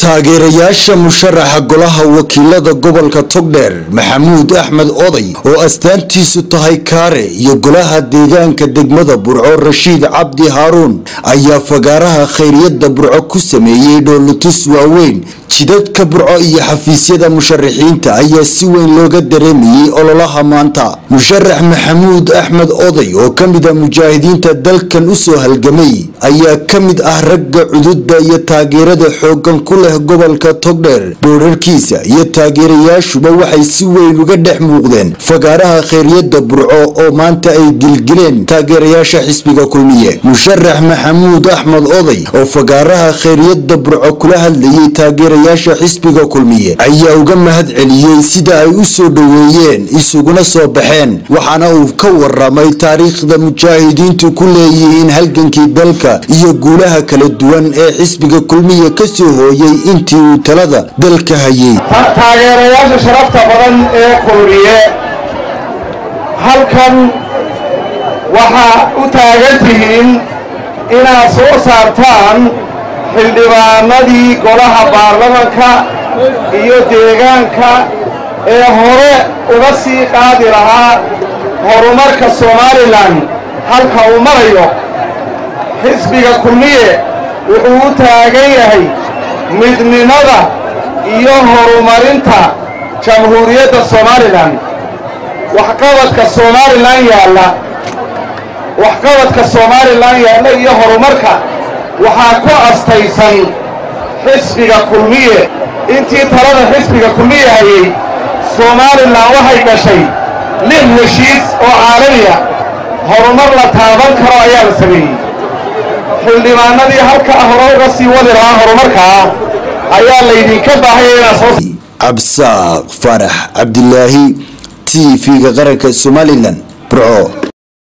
taageerayaasha musharaxa golaha wakiilada gobolka togdheer maxamuud axmed oday oo astaantiisu tahay kaare iyo golaha deegaanka degmada burco rashiid cabdi haaruun ayaa fagaaraha khayriyada burco ku sameeyey dhoolutus waaweyn jidadka burco iyo xafiisyada musharaxiinta ayaa si weyn looga dareemayey ololaha maanta musharax maxamuud axmed oday oo ka mid a mujaahidiinta dalkan usoo halgamay ayaa ka mid ah ragga cududa iyo taageerada xoogan ku leh gobolka togdheer boorarkiisa iyo taageerayaashuba waxay si weyn uga dhex muuqdeen fagaaraha khayryada burco oo maanta ay gilgileen taageerayaasha xisbiga kulmiye musharax maxamuud axmed oday oo fagaaraha khayryada burco kula hadlayay taageerayaasha xisbiga kulmiye ayaa uga mahad celiyey sida ay u soo dhoweeyeen isuguna soo baxeen waxaana uu ka waramay taariikhda mujaahidiintu ku leeyihiin halgankii dalka iyo guulaha kala duwan ee xisbiga kulmiye kasoo hooyay intii uu talada dalka hayay taageerayaasha sharafta badan ee kulmiye halkan waxaa u taagan tihiin inaad soo saartaan xildhibaanadii golaha baarlamanka iyo deegaanka ee hore uga sii qaadi lahaa horumarka somalilan halka uu marayo xisbiga kulmiye wuxuu u taagan yahay midnimada iyo horumarinta jamhuuriyadda somalilan waxqabadka somalilan yaalla waxqabadka somalilan yaalla iyo horumarka waxaa ku astaysan xisbiga kulmiye intii talada xisbiga kulmiye hayay somalilan waxay gashay lix heshiis oo caalamiya horumar la taaban karo ayaa la sameeyey xildhibaanadii halka hore uga sii wadi lahaa horumarkaa ayaa laydinka baahaya inaad soo cabsaaq farax cabdilaahi t v-ga qaranka somalilan burco